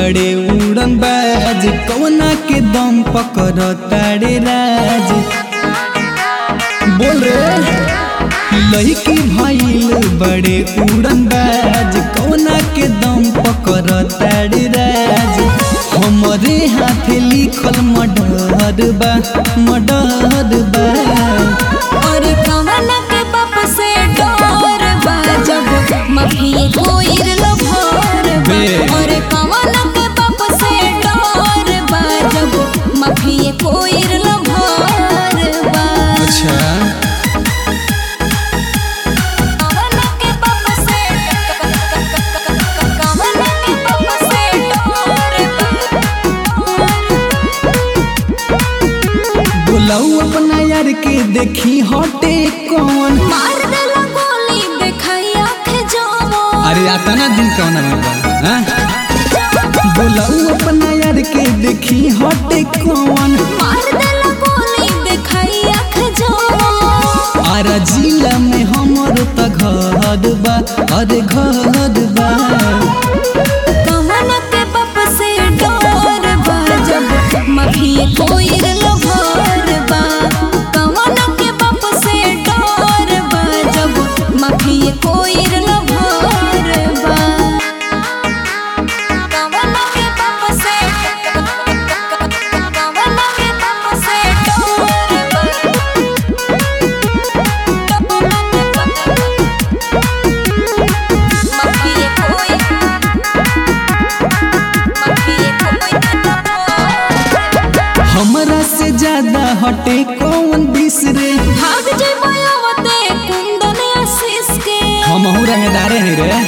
बड़े उड़न बाज कौना के दम पकड़ तारे राज बोल रे लड़की भइल बड़े उड़न बाज कौना के दम पकड़ तारे राज हमरे हाथ लिखल मडर बा मडर बा और कवन के बाप से डर बा जब मभिए कोइर लभर बा बे। और कवन के बाप से डर बा जब मभिए कोइर लभर बा अच्छा कवन के बाप से कवन के बाप से डर बा बुलाऊ अपना यार के देखी हटे कौन मार देला गोली देखाई आँख जमो अरे आता ना दिन कौन हाँ? बुलाऊ अपना यार के देखी हटे कौन मार देला गोली देखाई आँख जमो आरा जिला में हमर त घर बा अरे घर बा कवन के बाप से डर बा जब मभिए कोइर लभर बा कवन के बाप से डर बा जब मभिए कोइर लभर बा कवन के बाप से कवन के बाप से डर बा मभिए कोइर हमरा से ज्यादा हटे कौन बिसरे भाग जइबो आवते कुंदन आशीष के हमहू रंगदारे हैं रे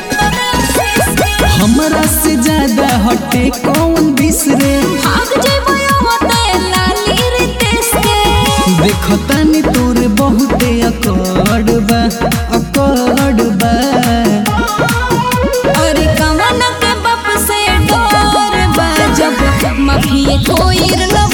हमरा से ज्यादा हटे कौन बिसरे भाग जइबो आवते लाली रितेश के देखतानी तोर बहुते अकड़ बा अकड़ बा और कवन के बाप से डर बा जब मभिए कोइर लब